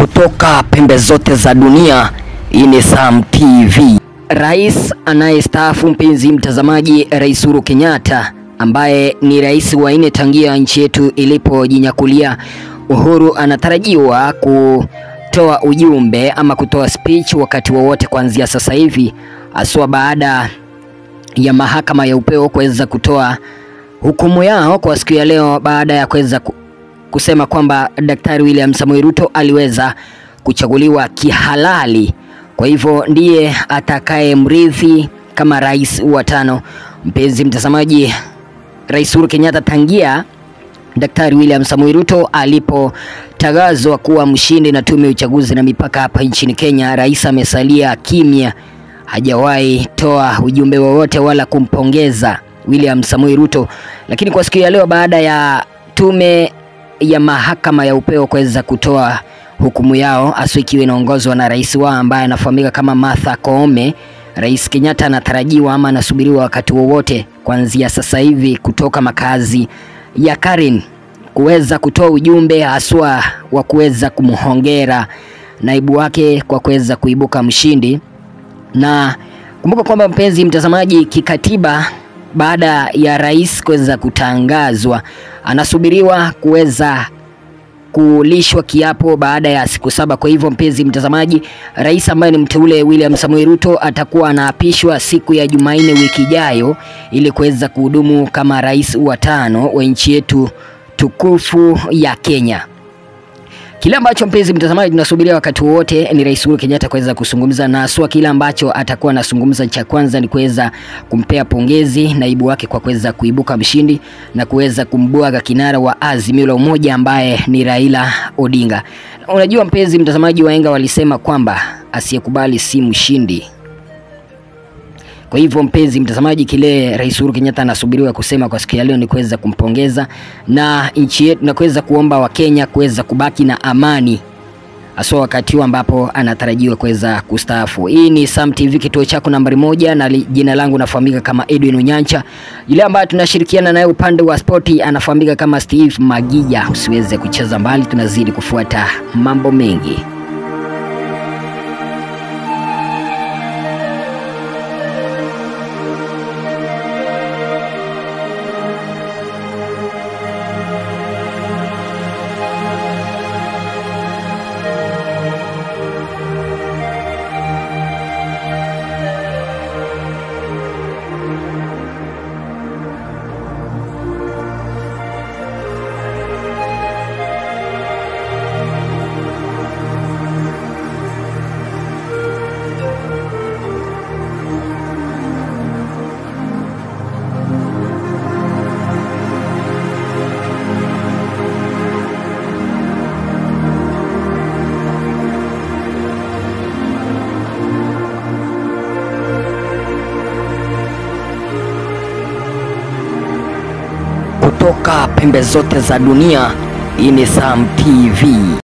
kutoka pembe zote za dunia. Hii ni Sam TV. Rais anayestaafu mpenzi mtazamaji, Rais Uhuru Kenyatta ambaye ni rais wa nne tangia nchi yetu ilipojinyakulia uhuru, anatarajiwa kutoa ujumbe ama kutoa speech wakati wowote kuanzia sasa hivi, haswa baada ya mahakama ya upeo kuweza kutoa hukumu yao kwa siku ya leo baada ya kuweza kusema kwamba Daktari William Samoei Ruto aliweza kuchaguliwa kihalali, kwa hivyo ndiye atakaye mrithi kama rais wa tano. Mpenzi mtazamaji, Rais Uhuru Kenyatta tangia Daktari William Samoei Ruto alipotangazwa kuwa mshindi na tume ya uchaguzi na mipaka hapa nchini Kenya, rais amesalia kimya, hajawahi toa ujumbe wowote wala kumpongeza William Samoei Ruto. Lakini kwa siku ya leo baada ya tume ya mahakama ya upeo kuweza kutoa hukumu yao, haswa ikiwa inaongozwa na rais wao ambaye anafahamika kama Martha Koome, Rais Kenyatta anatarajiwa ama anasubiriwa wakati wowote kuanzia sasa hivi kutoka makazi ya Karen kuweza kutoa ujumbe haswa wa kuweza kumhongera naibu wake kwa kuweza kuibuka mshindi. Na kumbuka kwamba mpenzi mtazamaji, kikatiba baada ya rais kuweza kutangazwa anasubiriwa kuweza kulishwa kiapo baada ya siku saba. Kwa hivyo mpenzi mtazamaji, rais ambaye ni mteule William Samoei Ruto atakuwa anaapishwa siku ya Jumanne wiki ijayo ili kuweza kuhudumu kama rais wa tano wa nchi yetu tukufu ya Kenya. Kile ambacho mpenzi mtazamaji tunasubiria wakati wowote ni Rais Uhuru Kenyatta kuweza kuzungumza na aswa. Kile ambacho atakuwa anazungumza cha kwanza ni kuweza kumpea pongezi naibu wake kwa kuweza kuibuka mshindi na kuweza kumbwaga kinara wa Azimio la Umoja ambaye ni Raila Odinga. Unajua mpenzi mtazamaji, wahenga walisema kwamba asiyekubali si mshindi. Kwa hivyo mpenzi mtazamaji, kile Rais Uhuru Kenyatta anasubiriwa kusema kwa siku ya leo ni kuweza kumpongeza na nchi yetu na kuweza kuomba Wakenya kuweza kubaki na amani haswa wakati huu ambapo anatarajiwa kuweza kustaafu. Hii ni Sam TV, kituo chako nambari moja, na jina langu nafahamika kama Edwin Unyancha. Yule ambaye tunashirikiana naye upande wa spoti anafahamika kama Steve Magija. Usiweze kucheza mbali, tunazidi kufuata mambo mengi. Kutoka pembe zote za dunia, hii ni Sam TV.